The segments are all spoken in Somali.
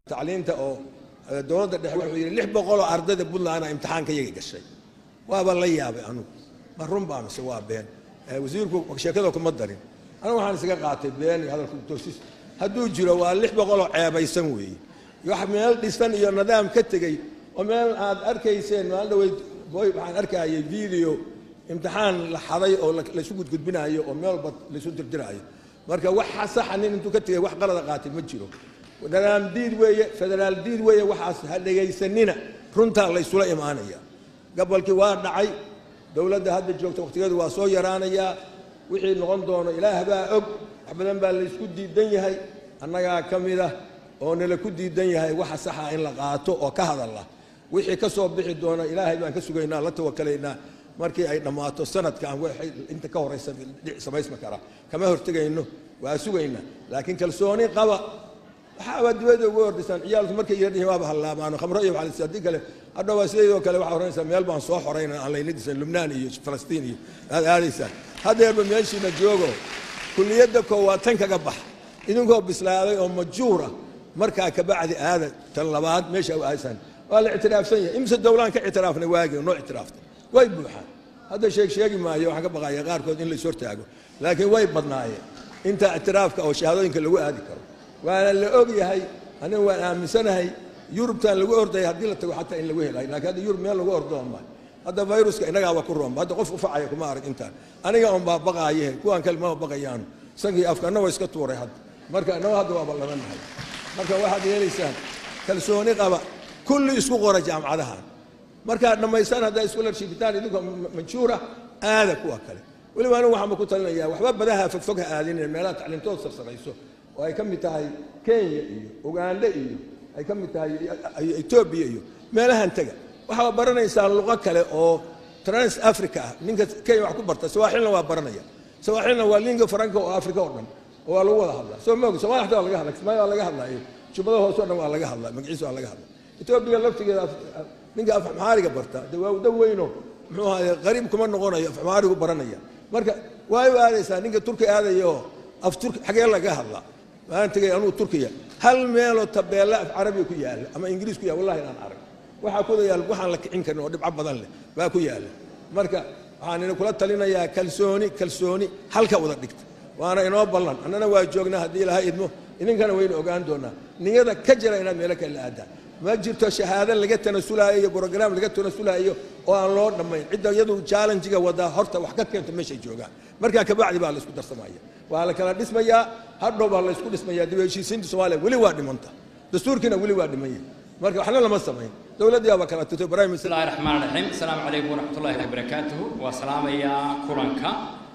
tacliinta oo dowladda dhexe wuxuu yidhi lix boqol oo ardayda puntland a imtixaanka iyaga gashay waaba la yaabay anugu ma run baa mise waa been wasiirku sheekada kuma darin anigu waxaan isaga qaatay been iyo hadalka toosis hadduu jiro waa lix boqol oo ceebaysan weeye wax meel dhisan iyo nidaam ka tegey oo meel aad arkayseen maalin dhaweyd boy waxaan arkayay video imtixaan la xaday oo laysu gudgudbinayo oo meel walba laysu dirdiraayo marka waxa saxa nin intuu ka tegay wax qalada qaatay ma jiro nidaam diid weeye federaal diid weeye waxaas ha dhegaysanina runtaa laysula imaanaya gobolkii waa dhacay dowladda hadda joogta waqtigeedu waa soo yaraanayaa wixii noqon doono ilaah baa og wax badan baa laysku diidan yahay annagaa ka mid ah oo nala ku diidan yahay waxa saxa in la qaato oo ka hadalla wixii ka soo bixi doona ilaahay baan ka sugaynaa la tawakalaynaa markii ay dhammaato sanadkan waxay inta ka horaysa samaysma kara kama hortegayno waa sugaynaa laakiin kalsooni qaba waxaaba dibadda ugu ordisaan ciyaalku markay yardhihin waaba hallaabaano khamro iyo waxaa haddii kale hadha waa sidaydoo kale waxaa oranaysaa meel baan soo xorayna aan layna disan lubnaan iyo falastiin iyo aad aadaysaan haddeerba meeshiina joogo kulliyadda koowaad tan kaga bax idinkoo bislaaday oo majuura markaa kabacdi aada tan labaad meesha u aadaysaan waa la ictiraafsan yahay imse dowlaan ka ictiraafnay waagii noo ictiraaftay way buuxaan hadda sheeg sheegi maayo waxaan ka baqaya qaarkood in la is hortaago laakiin way badnaayeen inta ictiraafka oo shahaadooyinka lagu aadi karo waana la og yahay aniga waan aaminsanahay yurubtan lagu ordaya haddii la tago xataa in lagu helayo lakiin hadda yurub meel lagu ordoon maayo hadda viruska innagaaba ku roomba hadda qof ufacaya kuma arag intaan aniga un baa baqaaye kuwaan kale maba baqayaano sankii afka anna waa iska tuuray hadda marka annaga hadda waa ballamanahay marka waxaad yeelaysaan kalsooni qaba kulli isku qora jaamacadahan markaad dhammaystaan haddaa iskularshibtaan idinka manjuura aada kuwa kale weliba anigu waxaanba ku talinayaa waxba badaha fogfog ha aadinin meelaha tacliintood sarsarayso oo ay ka mid tahay kenya iyo ugandha iyo ay ka mid tahay etoobiya iyo meelahan tega waxaa baranaysaa luqo kale oo trans africa ah ninka kenya wax ku barta sawaaxilna waa baranaya sawaaxilna waa linga faranka oo africa oo dhan oo waa lagu wada hadlaa soo moog somalia xataa waa laga hadla kismaayo waa laga hadlaayo jubbada hoose o dhan waa laga hadlaa magaciisa waa laga hadlaa etoobiya laftigeeda ninka afmaxaariga barta de waa uda weyno muxuu ahaye qariib kuma noqonayo afmaxaarigu baranaya marka way u aadaysaa ninka turki aadaya oo af turki xagee laga hadlaa waan tegay anugu turkiya hal meeloo tabeella af carabiga ku yaalla ama ingiriis ku yaalla wallahi inaan arag waxaa ku yaal waxaan la kicin karin oo dhibco badan leh baa ku yaalla marka waxaan ina kula talinayaa kalsooni kalsooni halka wada dhigta waana inoo ballan annana waa joognaa haddii ilaha idmo idinkana waynu ogaan doonaa niyada ka jira inaad meelo kale la aadaan ma jirto shahaado laga tanasulaayo iyo brograam laga tanasulaayo oo aan loo dhammayn cidda iyadu challenjiga wadaa horta wax ka keento meeshay joogaan markaa kabacdi baa la isku darsamaya waa la kala dhismayaa hadhow baa la isku dhismayaa dib heshiisiinta soomaaliya weli waa dhimanta dastuurkiina weli waa dhimanya marka waxna lama samayn dowladdii baa kala tutay prime minister bismillahi raxmaan raxiim asalaamu calaykum waraxmatullahi wabarakaatuhu waa salaamayaa kulanka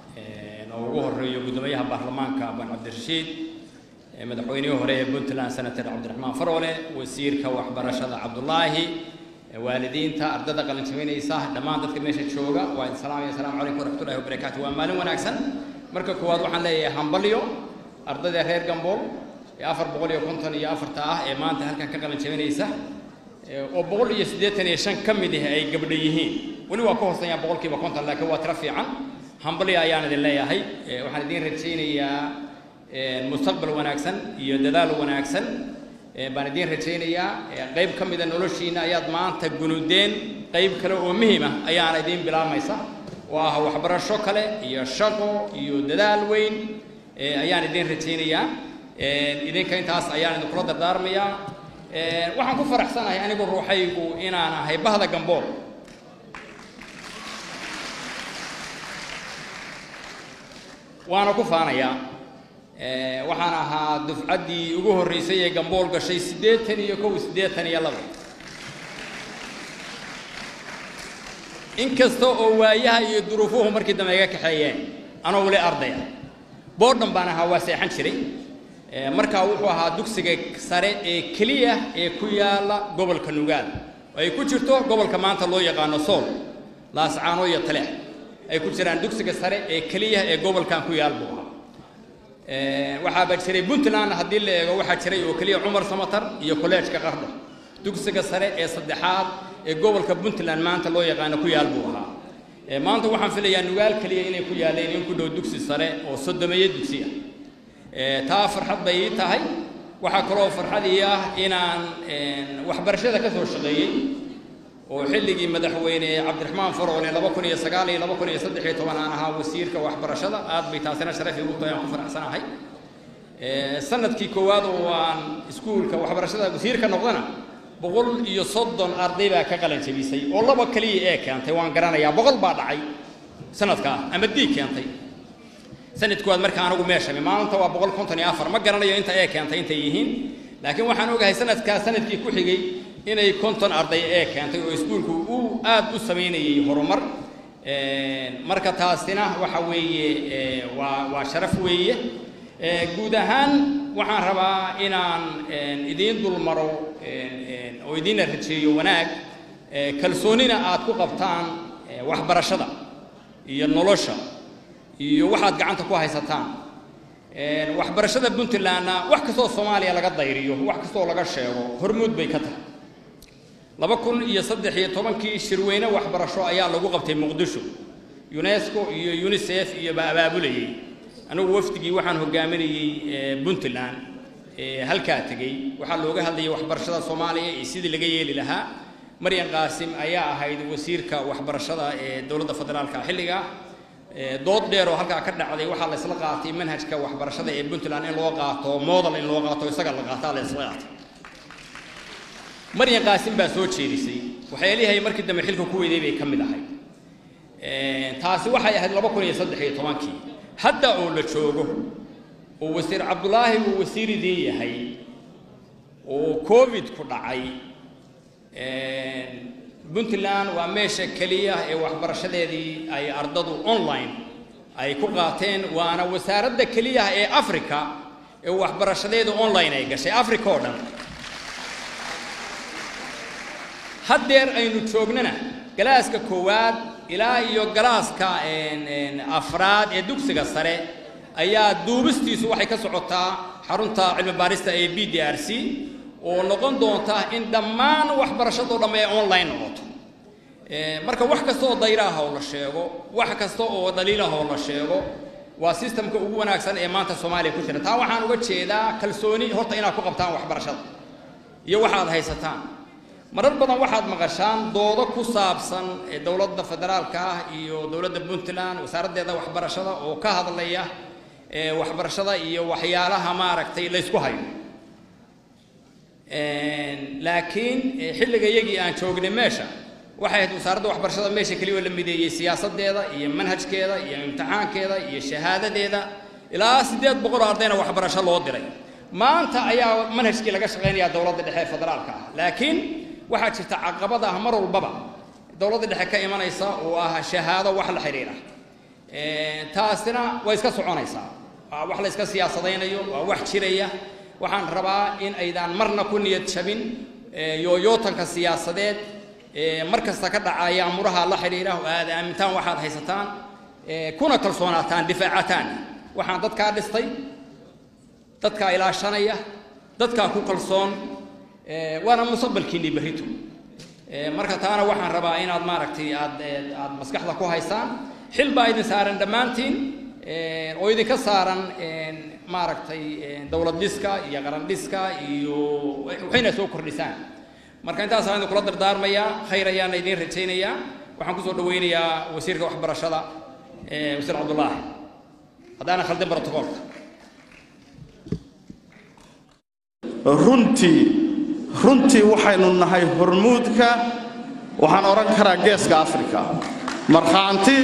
oo ugu horeeyo guddoomiyaha baarlamaanka ban cabdirashiid madaxweynihii hore ee puntland senator cabdiraxmaan faroole wasiirka waxbarashada cabdulaahi waalidiinta ardada qalinjabinaysa dhammaan dadka meesha jooga waa idin salaamaya asalaamu calaykum waraxmatullahi wabarakaatu waa maalin wanaagsan marka koowaad waxaan leeyahay hambalyo ardayda reer gambool ee afar boqol iyo konton iyo afarta ah ee maanta halkan ka qalinjabinaysa oo boqol iyo siddeetan iyo shan ka mid ah ay gabdho yihiin weli waa ka hooseeyaa boqolkiiba konton laakiin waa tiro fiican hambalyo ayaan idin leeyahay waxaan idin rajaynayaa mustaqbal wanaagsan iyo dadaal wanaagsan baan idiin rajaynayaa qayb ka mida noloshiina ayaad maanta gunudeen qayb kale oo muhiim ah ayaana idiin bilaabmaysa oo ah waxbarasho kale iyo shaqo iyo dadaal weyn ayaan idiin rajaynayaa idinka intaas ayaan idinkula dardaarmayaa waxaan ku faraxsanahay anigu ruuxaygu inaan ahay bahda gambool waana ku faanayaa waxaan ahaa dufcaddii ugu horraysay ee gambool gashay siddeetan iyo kow siddeetan iyo laba inkasta oo waayaha iyo duruufuhu markii dambe iga kaxeeyeen anoo weli ardaya boodhan baan ahaa waa seexan jiray markaa wuxuu ahaa dugsiga sare ee keliya ee ku yaalla gobolka nugaal oo ay ku jirto gobolka maanta loo yaqaano sool laascaano iyo taleex ay ku jiraan dugsiga sare ee keliya ee gobolkan ku yaal buu ahaa waxaaba jiray puntland haddii la eego waxaa jiray oo keliya cumar samatar iyo kolleejka qardho dugsiga sare ee saddexaad ee gobolka puntland maanta loo yaqaano ku yaal buu ahaa maanta waxaan filayaa nugaal keliya inay ku yaalleen in ku dhow dugsi sare oo soddomeeyo dugsi ah taa farxad bay ii tahay waxaa kaloo farxadii ah inaan waxbarashada ka soo shaqeeyey oo xilligii madaxweyne cabdiraxmaan faroole laba kun iyo sagaal iyo laba kun iyo saddex iyo toban aan ahaa wasiirka waxbarashada aad bay taasina sharaf igu tahay aan ku faraxsanahay sanadkii koowaad oo aan iskuulka waxbarashada wasiirka noqdana boqol iyo soddon arday baa ka qalan jebisay oo laba kaliya ee keentay waan garanayaa boqol baa dhacay sanadkaa ama diig keentay sanadkoowaad marka anagu meeshami maalinta waa boqol konton iyo afar ma garanayo inta ee keentay intay yihiin laakiin waxaan ogahay sanadkaa sanadkii ku xigay inay konton arday ee keentay oo iskuulku uu aad u samaynayay horumar marka taasina waxa weeye waa waa sharaf weeye guud ahaan waxaan rabaa inaan idiin dulmaro oo idiinna rajeeyo wanaag kalsoonina aad ku qabtaan waxbarashada iyo nolosha iyo waxaad gacanta ku haysataan waxbarashada puntlandna wax kastoo soomaaliya laga dayriyo wax kastoo laga sheego hormuud bay ka tahay laba kun iyo saddex iyo tobankii shirweyne waxbarasho ayaa lagu qabtay muqdisho unesco iyo unisef iyo ba abaabulayay anigu wafdigii waxaan hogaaminayey puntland halkaa tegey waxaa looga hadlayay waxbarashada soomaaliya iyo sidii laga yeeli lahaa maryan qaasim ayaa ahayd wasiirka waxbarashada ee dowladda federaalka xilliga dood dheer oo halkaa ka dhacday waxaa la isla qaatay manhajka waxbarashada ee puntland in loo qaato model in loo qaato isaga la qaataa la isla qaatay maryan qaasim baa soo jeedisay waxyaalihay markii dambe xilka ku weyday bay ka mid ahayd taasi waxay ahayd laba kun iyo saddex iyo tobankii hadda oo la joogo oo wasiir cabdulaahi uu wasiiridii yahay oo covid ku dhacay puntland waa meesha keliya ee waxbarashadeedii ay ardadu online ay ku qaateen waana wasaaradda keliya ee africa ee waxbarashadeedu online ay gashay africa oo dhan haddeer aynu joognana galaaska koowaad ilaa iyo galaaska afraad ee dugsiga sare ayaa duubistiisu waxay ka socotaa xarunta cilmi baarista ee b d r c oo noqon doonta in dhammaan waxbarashadoo dhamme ay online noqoto marka wax kasta oo dayraah oo la sheego wax kasta oo dhaliilah oo la sheego waa sistamka ugu wanaagsan ee maanta soomaaliya ku jira taa waxaan uga jeedaa kalsooni horta inaad ku qabtaan waxbarashada iyo waxaad haysataan marar badan waxaad maqashaan doodo ku saabsan dowladda federaalka ah iyo dowladda puntland wasaaraddeeda waxbarashada oo ka hadlaya waxbarashada iyo waxyaalaha maaragtay laysku hayo laakiin xilliga iyagii aan joognay meesha waxay ahayd wasaaradda waxbarashada meesha keliya oo la mideeyey siyaasaddeeda iyo manhajkeeda iyo imtixaankeeda iyo shahaadadeeda ilaa siddeed boqol oo ardayna waxbarasho loo diray maanta ayaa manhajkii laga shaqaynayaa dowladda dhexe ee federaalka ah laakiin waxaa jirta caqabad ah mar walbaba dowladda dhexe ka imanaysa oo ah shahaado wax la xidhiidha taasina way iska soconaysaa waa wax la iska siyaasadaynayo waa wax jiraya waxaan rabaa in aydaan marna ku niyad jabin yooyootanka siyaasadeed mar kasta ka dhacaya amuraha la xidhiidha oo aad aamintaan waxaad haysataan kuna kalsoonaataan difaacataan waxaan dadkaa dhistay dadkaa ilaashanaya dadkaa ku kalsoon waana mustaqbalkiinii berrito marka taana waxaan rabaa inaad maaragtay aad aad maskaxda ku haysaan xil baa idin saaran dhammaantiin oo idinka saaran maaragtay dowlad dhiska iyo qaran dhiska iyo waxayna soo kordhisaan marka intaasaan idin kula dardaarmayaa khayr ayaana idiin rajaynayaa waxaan kusoo dhawaynayaa wasiirka waxbarashada wasiir cabdullaahi haddaana khaldin brotocoolka runtii runtii waxaynu nahay hormuudka waxaan odhan karaa geeska afrika markhaanti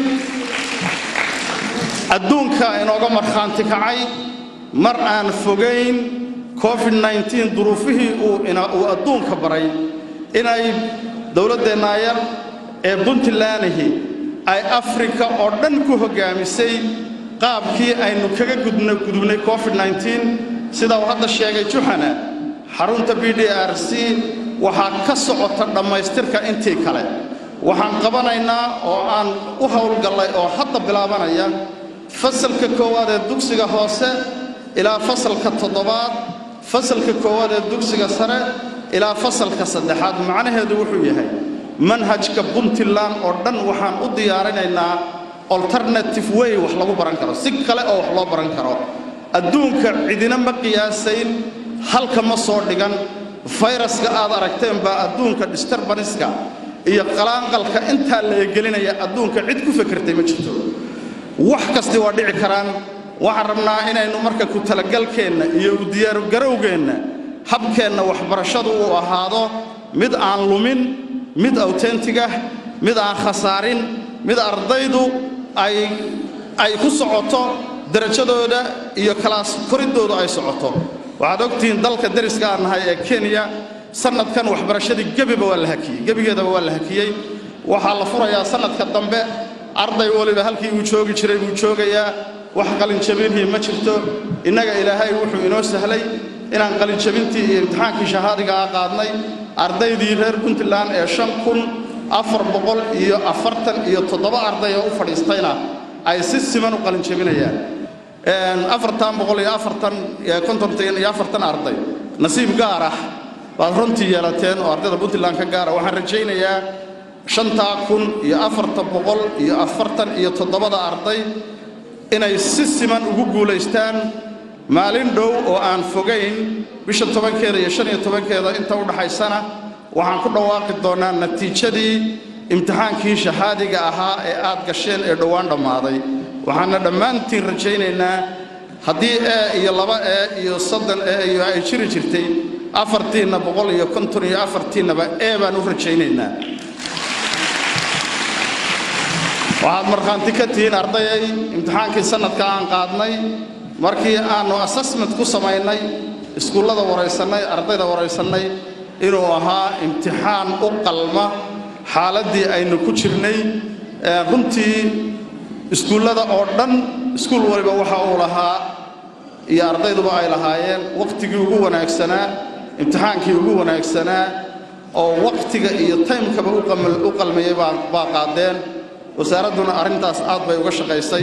adduunka inooga markhaanti kacay mar aan fogayn covid nneteen duruufihii uu adduunka baray inay dowladdeenna yar ee puntlandihi ay afrika oo dhan ku hoggaamisay qaabkii aynu kaga gudubnay covid nneteen sida uu hadda sheegay juxana xarunta b d r c waxaa ka socota dhammaystirka intii kale waxaan qabanaynaa oo aan u howlgallay oo hadda bilaabanaya fasalka koowaad ee dugsiga hoose ilaa fasalka toddobaad fasalka koowaad ee dugsiga sare ilaa fasalka saddexaad macnaheedu wuxuu yahay manhajka puntland oo dhan waxaan u diyaarinaynaa alternative way wax lagu baran karo si kale oo wax loo baran karo adduunka cidina ma qiyaasayn halka ma soo dhigan fayraska aad aragteen baa adduunka disturbaniska iyo qalaanqalka intaa la egelinaya adduunka cid ku fekertay ma jirto wax kasti waa dhici karaan waxaan rabnaa inaynu marka ku talagalkeenna iyo u diyaargarowgeenna habkeenna waxbarashadu uu ahaado mid aan lumin mid awtentigah mid aan khasaarin mid ardaydu ay ay ku socoto darajadooda iyo kalaas koriddooda ay socoto waxaad ogtihiin dalka deriska aan nahay ee kenya sannadkan waxbarashadii gebiba waa la hakiyey gebigeedaba waa la hakiyey waxaa la furayaa sannadka dambe arday waliba halkii uu joogi jiray buu joogayaa wax qalinjabinhii ma jirto innaga ilaahay wuxuu inoo sahlay inaan qalinjabintii iyo imtixaankii shahaadigaa qaadnay ardaydii reer puntland ee shan kun afar boqol iyo afartan iyo toddoba arday oo u fadhiistayna ay si siman u qalinjabinayaan afartan boqol iyo afartan kontontan iyo afartan arday nasiib gaar ah baad runtii yeelateen oo ardayda puntland ka gaara waxaan rajaynayaa shantaa kun iyo afartan boqol iyo afartan iyo toddobada arday inay si siman ugu guulaystaan maalin dhow oo aan fogayn bisha tobankeeda iyo shan iyo tobankeeda inta u dhaxaysana waxaan ku dhawaaqi doonnaa natiijadii imtixaankii shahaadiga ahaa ee aad gasheen ee dhowaan dhammaaday waxaana dhammaantiin rajaynaynaa haddii ee iyo laba ee iyo soddon ee iyo ay jiri jirtay afartiinna boqol iyo konton iyo afartiinnaba ee baan u rajaynaynaa waxaad markhaanti ka tihiin ardayay imtixaankii sannadka aan qaadnay markii aannu assessment ku samaynay iskuullada waraysannay ardayda waraysannay inuu ahaa imtixaan u qalma xaaladdii aynu ku jirnay runtii iskuullada oo dhan iskuul waliba waxa uu lahaa iyo ardayduba ay lahaayeen wakhtigii ugu wanaagsanaa imtixaankii ugu wanaagsanaa oo wakhtiga iyo taymkaba u qalmayay baa qaadeen wasaaradduna arrintaas aad bay uga shaqaysay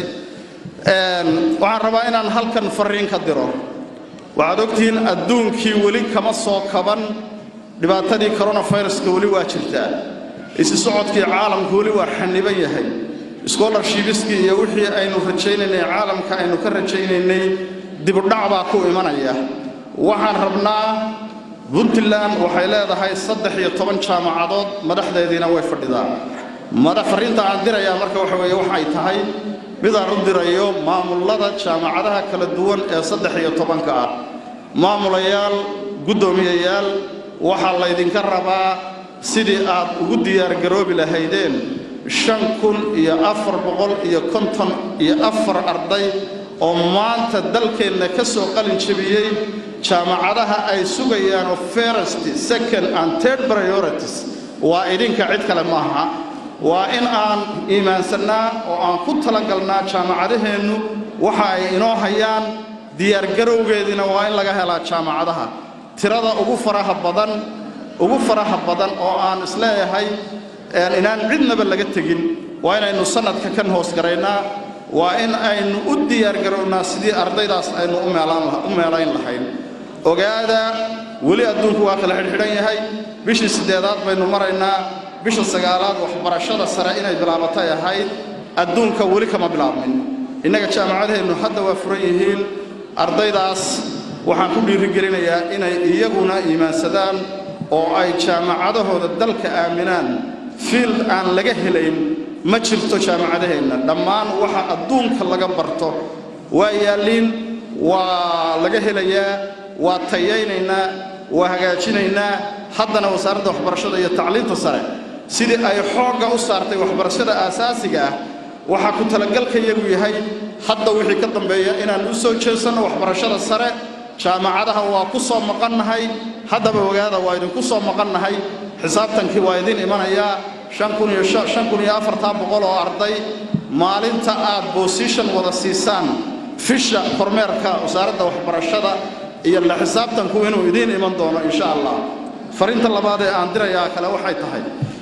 waxaan rabaa inaan halkan farriin ka diro waxaad ogtihiin adduunkii weli kama soo kaban dhibaatadii coronaviruska weli waa jirtaa isi socodkii caalamku weli waa xaniban yahay scholarshipskii iyo wixii aynu rajaynaynay caalamka aynu ka rajaynaynay dibudhac baa ku imanaya waxaan rabnaa puntland waxay leedahay saddex iyo toban jaamacadood madaxdeediina way fadhidaa farriinta aan dirayaa marka waxa weeye waxay tahay midaan u dirayo maamullada jaamacadaha kala duwan ee saddex iyo tobanka ah maamulayaal guddoomiyayaal waxaa laydinka rabaa sidii aad ugu diyaargaroobi lahaydeen shan kun iyo afar boqol iyo konton iyo afar arday oo maanta dalkeenna ka soo qalin jebiyey jaamacadaha ay sugayaan oo first second and third priorities waa idinka cid kale maaha waa in aan iimaansannaa oo aan ku talagalnaa jaamacadaheennu waxa ay inoo hayaan diyaargarowgeediina waa in laga helaa jaamacadaha tirada ugu faraha badan ugu faraha badan oo aan isleeyahay inaan cidnaba laga tegin waa inaynu sannadka kan hoosgaraynaa waa in aynu u diyaargarownaa sidii ardaydaas aynu u meelayn lahayn ogaada weli adduunku waa kala xidhxidhan yahay bishii siddeedaad baynu maraynaa bisha sagaalaad waxbarashada sare inay bilaabatay ahayd adduunka weli kama bilaabmin innaga jaamacadaheennu hadda waa furan yihiin ardaydaas waxaan ku dhiirigelinayaa inay iyaguna iimaansadaan oo ay jaamacadahooda dalka aaminaan fiild aan laga helayn ma jirto jaamacadaheenna dhammaan waxa adduunka laga barto waa yaalliin waa laga helayaa waa tayaynaynaa waa hagaajinaynaa haddana wasaaradda waxbarashada iyo tacliinta sare sidii ay xoogga u saartay waxbarashada aasaasiga ah waxaa ku talagalkayagu yahay hadda wixii ka dambeeya inaan u soo jeesanno waxbarashada sare jaamacadaha waa ku soo maqannahay haddaba ogaada waa idinku soo maqannahay xisaabtankii waa idin imanayaa shan kun iyo shan kun iyo afartan boqol oo arday maalinta aad boosition wada siisaan fisha kormeerka wasaaradda waxbarashada iyo la xisaabtanku inuu idiin iman doono insha allah fariinta labaad ee aan dirayaa kale waxay tahay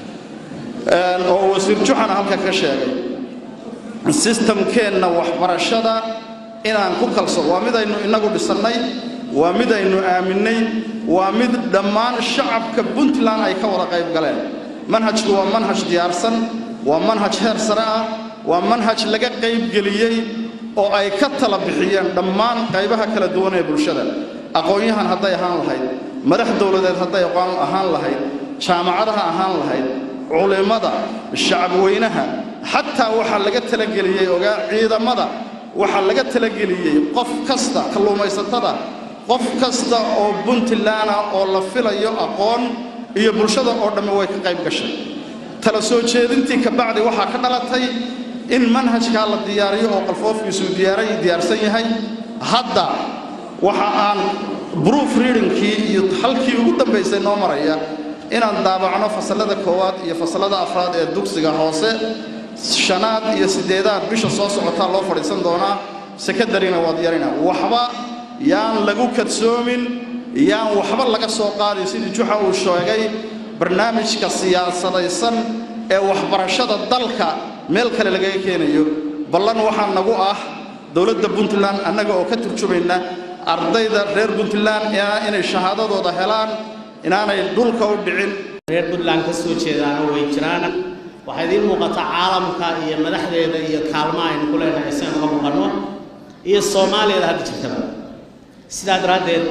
oo wasiir juxana halka ka sheegay sistamkeenna waxbarashada inaan ku kalso waa midaynu innagu dhisannay waa midaynu aaminnay waa mid dhammaan shacabka puntland ay ka wada qayb galeen manhajku waa manhaj diyaarsan waa manhaj heer sare ah waa manhaj laga qaybgeliyey oo ay ka tala bixiyeen dhammaan qaybaha kala duwan ee bulshada aqoon-yahan hadday ahaan lahayd madax dowladeed hadday aqoon ahaan lahayd jaamacadaha ahaan lahayd culimmada shacabweynaha xataa waxaa laga talageliyey ogaa ciidamada waxaa laga talageliyey qof kasta kalluumaysatada qof kasta oo puntlandna oo la filayo aqoon iyo bulshada oo dhammi way ka qayb gashay tala soo jeedintii kabacdi waxaa ka dhalatay in manhajkaa la diyaariyo oo qalfoofkiisuu diyaaray diyaarsan yahay hadda waxa aan proof readingkii iyo halkii ugu dambaysay noo maraya inaan daabacno fasallada koowaad iyo fasallada afraad ee dugsiga hoose shanaad iyo siddeedaad bisha soo socotaa loo fadhiisan doonaa sekadarina waa diyaarina waxba yaan lagu kadsoomin yaan waxba laga soo qaadin sidii juxa uu sheegay barnaamijka siyaasadaysan ee waxbarashada dalka meel kale lagaga keenayo ballan waxaa nagu ah dowladda puntland annaga oo ka turjumayna ardayda reer puntland inay shahaadadooda helaan inaanay dhulka u dhicin reer puntland ka soo jeedaana way jiraan waxaa idiin muuqataa caalamka iyo madaxdeeda iyo kaalmaha aynu ku leenahay si aan uga muuqanno iyo soomaaliyada hadda jirtaba sidaa daraaddeed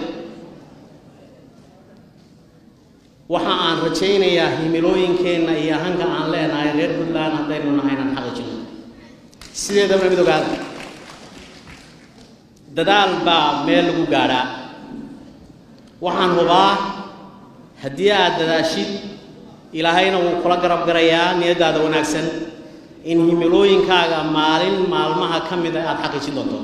waxa aan rajaynayaa himilooyinkeenna iyo hanka aan leenahay reer puntland haddaynu nahay inaan xaqiijino sideedaba mid ogaada dadaal baa meel lagu gaadhaa waxaan hubaa haddii aad dadaashid ilaahayna wuu kula garab garayaa niyaddaada wanaagsan in himilooyinkaaga maalin maalmaha ka mida aad xaqiijin doonto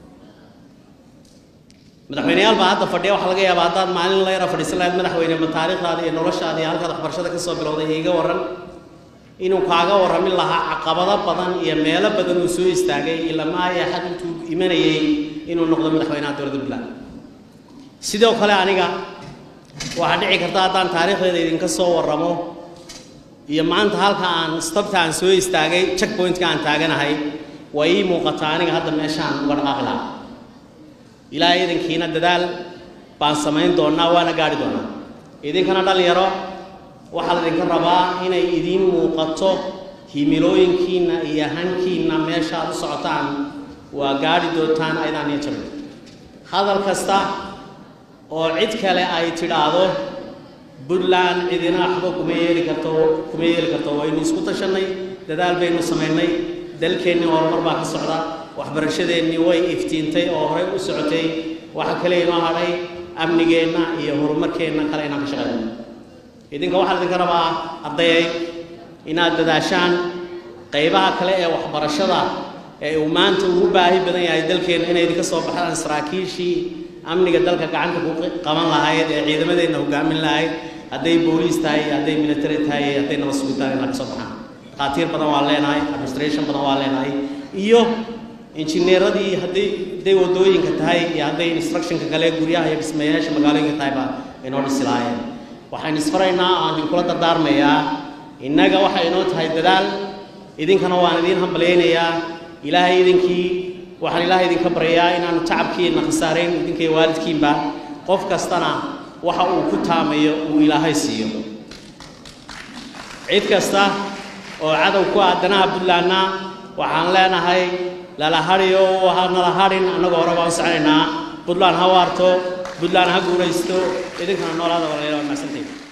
madaxweyneyaal baa hadda fadhiya waxaa laga yaabaa haddaad maalin la yara fadhiisan lahayd madaxweyne ma taariikhdaada iyo noloshaada iyo halkaad waxbarashada ka soo bilowday iiga warran inuu kaaga warramin lahaa caqabado badan iyo meelo badan uu soo istaagay ilamaa iyo xag intuu imanayay inuu noqdo madaxweynaha dowladda puntland sidoo kale aniga waxaa dhici karta haddaan taariikhdeeda idinka soo warramo iyo maanta halka aan stabta aan soo istaagay checkpointka aan taaganahay waa ii muuqataa aniga hadda meeshaan uga dhaqaaqi lahaa ilaahay idinkiina dadaal baan samayn doonnaa waana gaadhi doonaa idinkana dhallinyaro waxaa laydinka rabaa inay idiin muuqato himilooyinkiinna iyo hankiinna meesha aad u socotaan waa gaadhi doontaan aydaan iyo jabin hadal kasta oo cid kale ay tidhaahdo puntland cidina waxba kuma yeeli karto kuma yeeli karto waynu isku tashannay dadaal baynu samaynay dalkeennii horumar baa ka socda waxbarashadeennii way iftiintay oo horey u socotay waxa kale inoo hadhay amnigeenna iyo horumarkeenna kale inaan ka shaqayno idinka waxaa idinka rabaa ardayay inaad dadaashaan qaybaha kale ee waxbarashada ee uu maanta ugu baahi badan yahay dalkeenna inay idinka soo baxdaan saraakiishii amniga dalka gacanta ku qaban lahayd ee ciidamadeenna hogaamin lahayd hadday booliis tahay hadday military tahay hadday nabad sugitaan inaa ka soo baxaan dhakhaatiir badan waa leenahay administration badan waa leenahay iyo injineeradii hadday hadday wadooyinka tahay iyo hadday instructionka kale guryaha iyo dhismayaasha magaalooyinka tahay baa inoo dhisi lahaayeen waxaan isfaraynaa aan idinkula dardaarmayaa innaga waxay inoo tahay dadaal idinkana waan idiin hambalyaynayaa ilaahay idinkii waxaan ilaahay idinka baryayaa inaanu tacabkiina khasaarayn idinka waalidkiinba qof kastana waxa uu ku taamayo uu ilaahay siiyo cid kasta oo cadow ku ah danaha puntlandna waxaan leenahay lala hadhiyo ha nala hadhin annagoo hore baan u soconaynaa puntland ha waarto puntland ha guulaysto idinkana noolaada walaalayaal waa mahadsantahin